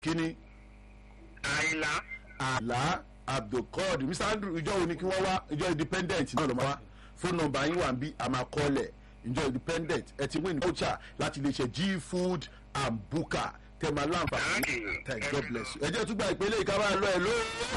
kíni àìlá àlá abdulkadir mr andrew ìjọ wo ni kí wọ́n wá ìjọ independent náà ló máa wá fóònù nọ́mbà yín wà ń bí àmàkọ́lẹ̀ ìjọ independent ẹ ti win voucher láti lè ṣe g food and buka tẹ̀mà láǹfààní thank god bless you ẹ jẹ́ tún gba ìpele ìkáwá lọ ẹ ló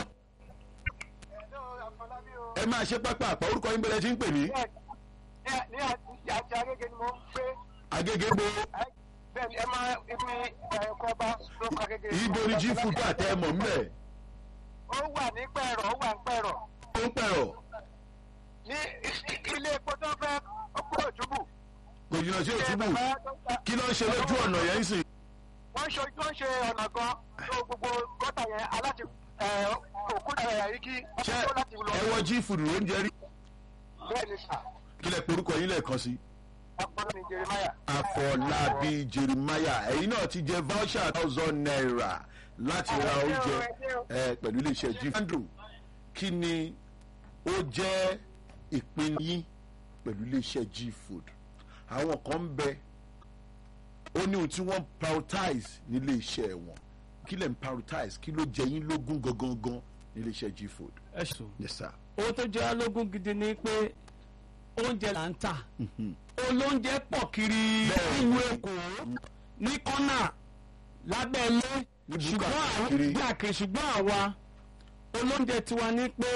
ẹ máa ṣe pápá àpá orúkọ yín bẹ̀rẹ̀ tí ń pè ní ní àti agége ni mo ń gbé agége bo bẹ́ẹ̀ ni ẹ máa ibi ẹ̀kọ́ bá lóko agége. ibo ni g food àtẹ ẹ mọ̀ ń bẹ̀ ó wà ní pẹ̀rọ̀ ó wà ní pẹ̀rọ̀ ó ń pẹ̀rọ̀ ní ilé epo tó fẹ́ ó kúrò túbù. kò jìnnà sí òtúbù kí ló ń ṣe lójú ọ̀nà yẹn ń sìn wọ́n ṣe wọ́n ṣe ọ̀nà gan tó gbogbo gọ́tà yẹn aláti òkúta ẹ̀yà yìí kí ṣé tó láti lọ. ẹ wọ g food ló ń jẹ rí bẹ́ẹ̀ ni sà kí lẹ porúkọ yín lẹ́ẹ̀kan sí. ọpọlọ ni jeremiah. afọlábí jeremiah ẹ̀yin náà ti jẹ voucher thousand naira láti ra oúnjẹ ẹ pẹ̀lú iléeṣẹ́ g andrew kí ni ó jẹ́ ìpín yín pẹ̀lú iléeṣẹ́ g food àwọn kan ń bẹ ó ní ohun tí wọ́n prioritize nílé iṣẹ́ wọn kí lẹ̀ ń prioritize kí ló jẹ yín lógún gangan gan nílé iṣẹ́ g food ẹ sùn. yes sir. owó tó jẹ́ alógún gidi ni pé oúnjẹ là ń tà olóúnjẹ pọ̀ kiri Bẹ́ẹ̀. ìlú èkó ní kọ́nà lábẹ́lé Ní búkà ṣùgbọ́n àwọn kiri. gbàkiri ṣùgbọ́n àwa olóúnjẹ tiwa ní pé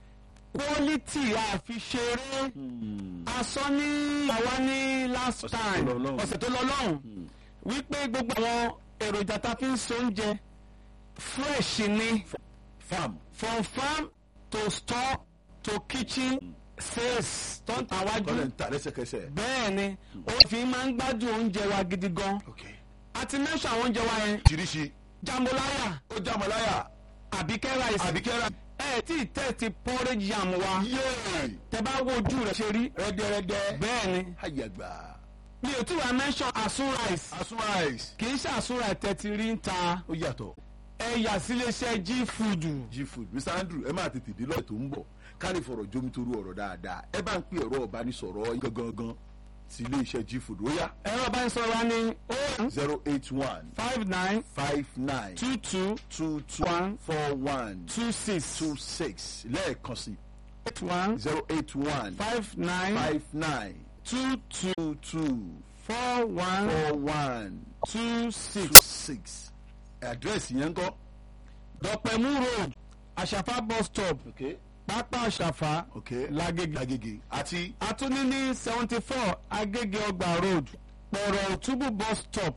quality àfiṣeré aṣọ ní àwa ní last Ọ̀sẹ̀ tó time lọ lọ́hùn. ọ̀sẹ̀ tó lọ lọ́hùn wípé gbogbo àwọn èròjà tá a fi ń se oúnjẹ fresh ni farm from farm to store to kitchen sales tó ń ta wájú tọ́lẹ̀ ń ta lẹ́sẹ̀kẹsẹ̀. bẹ́ẹ̀ ni ó fi máa ń gbádùn oúnjẹ wa gidi gan okay. a ti mẹ́sàn àwọn oúnjẹ wa yẹn tìrísì jambolaya ó jámọ́láyà àbíkẹ́ rice àbíkẹ́rẹ́ ẹ tí ì tẹ́sí porridge yam wa yéé tẹ bá wo ojú rẹ̀ ṣe rí rẹ́dẹ́rẹ́dẹ́ bẹ́ẹ̀ ni àyàgbà mi ò tí wàá mẹ́sàn asun rice asun rice kì í ṣe asun rice tẹ́tí rí ń ta ó yàtọ̀ ẹ̀yà síléeṣẹ́ g food g food mr andrew ẹ máa tètè dé lọ́ọ̀ tó ń bọ̀ kárí fọ̀rọ̀ jómi toru ọ̀rọ̀ dáadáa ẹ bá ń pè ọ̀rọ̀ ọ̀bánisọ̀rọ̀ yín gangan sí ilé iṣẹ́ g food ó yá ẹ̀rọ bá ń sọ̀rọ̀ wa ní o zero eight one five nine five nine two two two two One. four one two six two six lẹ́ẹ̀kan sí eight one zero eight one five nine five nine two two two two four one four one two two six. six àdírẹ́sì yẹn ń kọ́. dọ̀pẹ̀mú road àṣàfà bus stop okay pápá àṣàfà okay lágége. lágége àti àtúní ní seventy four agége ọgbà road pọ̀rọ̀ òtúbù bus stop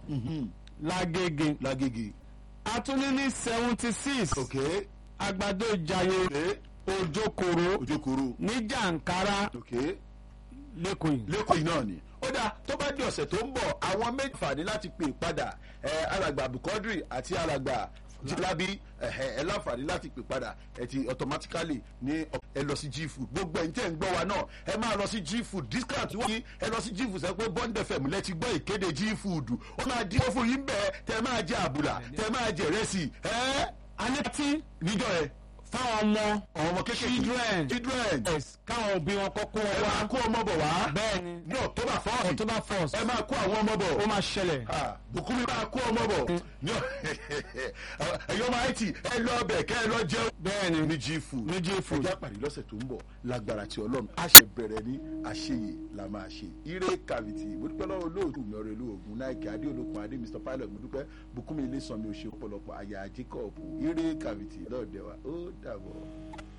lágége. lágége àtúní ní seventy six okay àgbàdo ìjàyè okay òjòkòrò ojokoro ní jàǹkárá okay lẹ́kọ̀ọ́ yìí. lẹ́kọ̀ọ́ yìí náà ni ó dáa tó bá di ọ̀sẹ̀ tó ń bọ̀ àwọn méjì fàní láti pè padà ẹ alàgbà bukodri àti alàgbà jilabi ẹ láǹfààní láti pè padà ẹ ti automatically ní ẹ lọ sí g food gbogbo ẹ̀yin tẹ́ ń gbọ́ wa náà ẹ máa lọ sí g food discount wọ́n yín ẹ lọ sí g food sọ pé bond fm lẹ́tí gbọ́ ìkéde g food ó máa dín fún yín bẹ́ẹ̀ tẹ́ máa jẹ àbùlà tẹ́ máa jẹ ìrẹsì ẹ anẹ́tí níjọ ẹ fáwọn ọmọ àwọn ọmọ kékeré Children. children yes, káwọn òbí wọn kọ́kọ́ ẹ máa wá kó ọmọ bọ̀ wá bẹ́ẹ̀ ni ní october four october first ẹ máa kó àwọn ọmọ bọ̀ ó máa ṣẹlẹ̀. Ah, bùkúnmi máa kó ọmọ bọ̀ ní ẹ̀yọ́ máa ti ẹ lọ ọbẹ̀ kẹ́ ẹ lọ jẹun. bẹ́ẹ̀ni ní g food ní G food. ẹja pàdé lọ́sẹ̀ tó ń bọ̀ lágbára tí ọlọ́run a ṣe bẹ̀rẹ̀ ní àṣeyè la máa ṣe ire kàvìtì mo dúpẹ́ lọ́wọ́ olóòtú mi ọ̀rẹ́ olóògùn náìkì adé olókun adé mr pilot mo dúpẹ́ bùkúnmi ilé sanmi òṣè ọ̀pọ̀lọpọ̀ àyà jacob ire kàvìtì lọ́ọ̀dẹ̀ wa ó dàbọ̀.